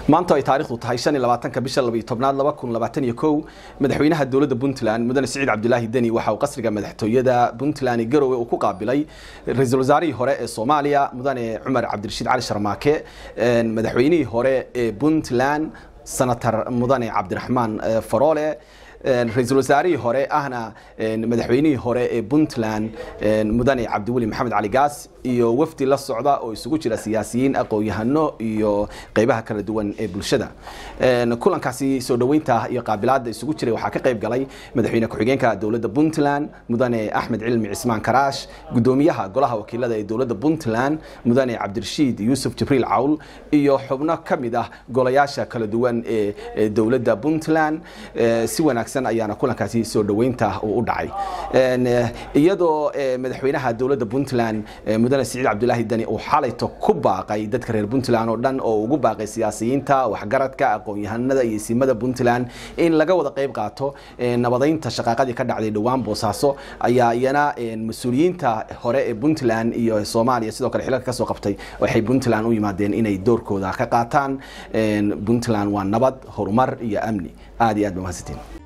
maanta ay taariikhdu tahay shan iyo labaatanka bisha labayo tobnaad laba kun labaatan iyo kow madaxweynaha dowladda puntland mudane siciid cabdulaahi deni waxa uu qasriga madaxtooyada puntland garowe uu ku qaabilay ra-iisul wasaarihii hore ee soomaaliya mudane cumar cabdirashiid cali sharmaake madaxweynihii hore ee puntland senator mudane cabdiraxmaan faroole ra-iisul wasaarihii hore ahna madaxweynihii hore ee puntland mudane cabdiweli maxamed cali gaas iyo wafdi la socda oo isugu jira siyaasiyiin aqoon-yahano iyo qeybaha kala duwan ee bulshada kulankaasi soo dhoweynta iyo qaabilaada isugu jiray waxaa ka qayb galay madaxweyne ku-xigeenka dowladda puntland mudane axmed cilmi cismaan karaash gudoomiyaha golaha wakiilada ee dowladda puntland mudane cabdirashiid yuusuf jibriil cawl iyo xubno ka mid ah golayaasha kala duwan ee dowladda puntland si wanaagsan ayaana kulankaasi soo dhoweynta uu u dhacay iyadoo madaxweynaha dowladda puntland mudane siciid cabdulaahi deni uu xalayto ku baaqay dadka reer puntland oo dhan oo ugu baaqay siyaasiyiinta waxgaradka aqoon-yahanada iyo simada puntland in laga wada qayb qaato nabadeynta shaqaaqadii ka dhacday dhowaan boosaaso ayaa iyana mas-uuliyiinta hore ee puntland iyo soomaaliya sidoo kale xilalka kasoo qabtay waxay puntland u yimaadeen inay doorkooda ka qaataan puntland waa nabad horumar iyo amni aada iyo aad ba mahadsantiin